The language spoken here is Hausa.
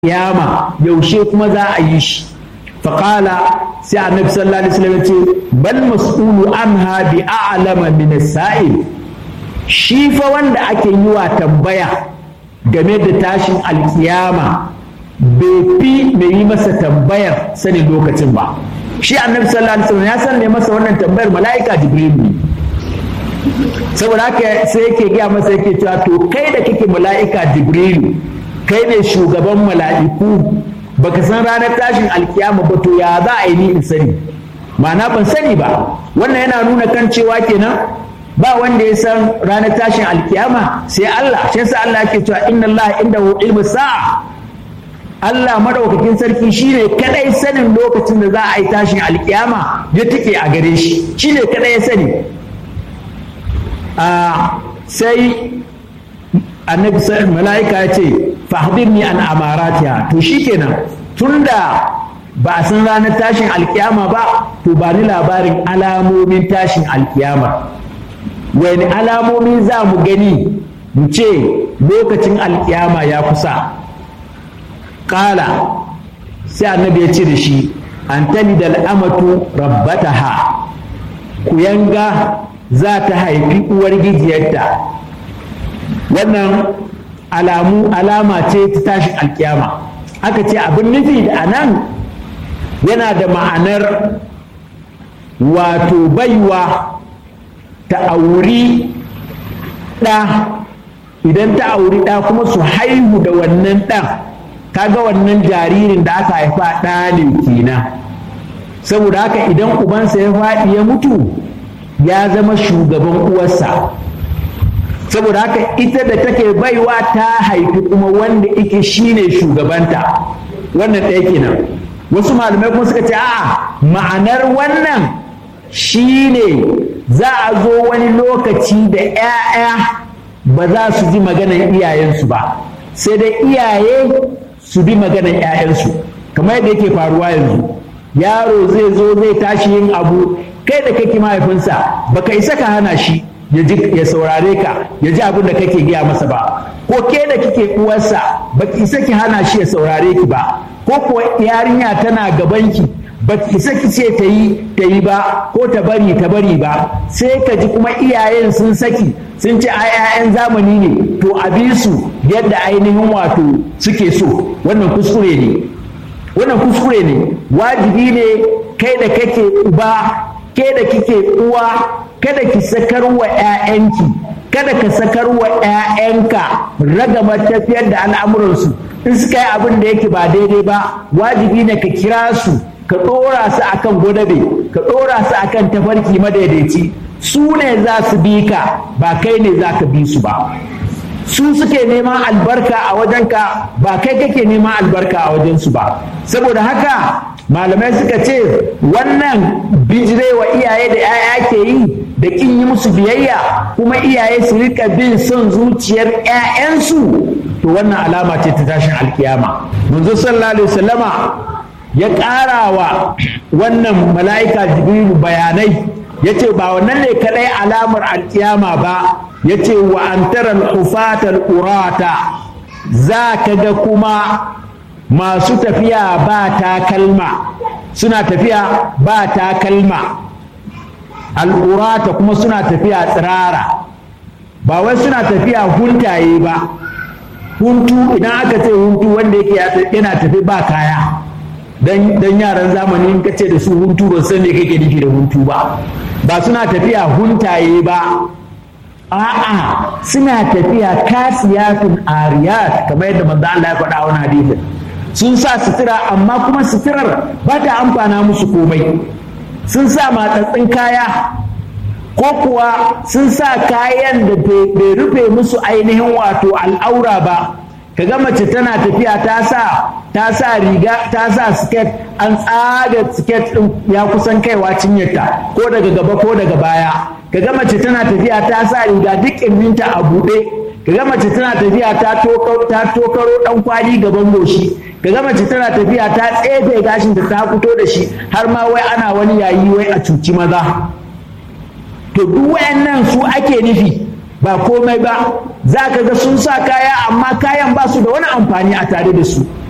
kiyama yaushe kuma za a yi shi faƙala sai annabi sallallahu alaihi wasallam ce bal mas'ulu anha bi a'lama min sa'il shi fa wanda ake yi wa tambaya game da tashin alkiyama bai fi mai yi masa tambayar sanin lokacin ba shi annabi sallallahu alaihi wasallam ya san ne masa wannan tambayar mala'ika jibril ne saboda haka sai yake gaya masa yake cewa to kai da kake mala'ika jibril kai ne shugaban mala'iku baka san ranar tashin alkiyama ba to ya za a yi ni in sani ma'ana ban sani ba wannan yana nuna kan cewa kenan ba wanda ya san ranar tashin alkiyama sai Allah shi yasa Allah yake cewa inna Allah indahu ilmu sa'a Allah madaukakin sarki shine kadai sanin lokacin da za a yi tashin alkiyama ya take a gare shi shine kadai ya sani a sai annabi mala'ika ya ce fahdirni an amaratiha to shikenan tunda ba a san ranar tashin alkiyama ba to ba ni labarin alamomin tashin alkiyama wani alamomi za mu gani mu ce lokacin alkiyama ya kusa ƙala sai annabi ya ce da shi an tani da al'amatu rabbataha kuyanga za ta haifi uwar gijiyarta wannan alamu alama ce ta tashin alkiyama aka ce abin nufi da anan yana da ma'anar wato baiwa ta auri ɗa idan ta auri ɗa kuma su haihu da wannan ɗan kaga wannan jaririn da aka haifa ɗa ne kenan saboda haka idan ubansa ya faɗi ya mutu ya zama shugaban uwarsa saboda haka ita da take baiwa ta haifi kuma wanda ike shine shugabanta wannan ɗaya kenan wasu malamai kuma suka ce a'a ma'anar wannan shine za a zo wani lokaci da 'ya'ya ba za su ji maganar iyayensu ba sai dai iyaye su bi maganar 'ya'yansu kamar yadda yake faruwa yanzu yaro zai zo zai tashi yin abu kai da kake mahaifinsa baka isa ka hana shi ya saurare ka ya ji abin da kake gaya masa ba ko ke da kike uwarsa baki isa ki hana shi ya saurare ki ba ko kuwa yarinya tana gabanki ba ki isa ki ce ta yi ta yi ba ko ta bari ta bari ba sai ka ji kuma iyayen sun saki sun ce ai 'ya'yan zamani ne to a bi su yadda ainihin wato suke so wannan kuskure ne wannan kuskure ne wajibi ne kai da kake uba ke da kike uwa kada ki sakar wa 'ya'yanki kada ka sakar wa 'ya'yanka ragama tafiyar da al'amuransu in suka yi abin da yake ba daidai ba wajibi ne ka kira su ka ɗora su akan gwadabe ka ɗora su akan tafarki madaidaici su ne za su bi ka ba kai ne za ka bi su ba su suke neman albarka a wajenka ba kai kake neman albarka a wajensu ba saboda haka malamai suka ce wannan bijirewa iyaye da 'ya'ya ke yi da kin yi musu biyayya kuma iyaye su rika bin son zuciyar 'ya'yansu to wannan alama ce ta tashin alkiyama manzo sallallahu alaihi wasallama ya ƙara wa wannan mala'ika jibrilu bayanai ya ce ba wannan ne kadai alamar alkiyama ba ya ce wa an tara hufatar urata za ka ga kuma masu tafiya ba takalma suna tafiya ba takalma al'urata kuma suna tafiya tsirara ba wai suna tafiya huntaye ba huntu idan aka ce huntu wanda yake yana tafi ba kaya dan yaran zamani in ka ce da su huntu ba san me kake nufi da huntu ba ba suna tafiya huntaye ba a'a suna tafiya kasiyatun ariyat kamar yadda manzo Allah ya faɗa wani hadisin sun sa sutura amma kuma suturar ba ta amfana musu komai sun sa matsatsin kaya ko kuwa sun sa kayan da bai rufe musu ainihin wato al'aura ba kaga mace tana tafiya ta sa ta sa riga ta sa siket an tsaga siket din ya kusan kaiwa cinyarta ko daga gaba ko daga baya kaga mace tana tafiya ta sa riga duk ƙirminta a buɗe kaga mace tana tafiya ta tokaro ɗan kwali gaban goshi kaga mace tana tafiya ta tsefe gashin da ta fito da shi har ma wai ana wani yayi wai a cuci maza to duk wayannan su ake nufi ba komai ba za ka ga sun sa kaya amma kayan ba su da wani amfani a tare da su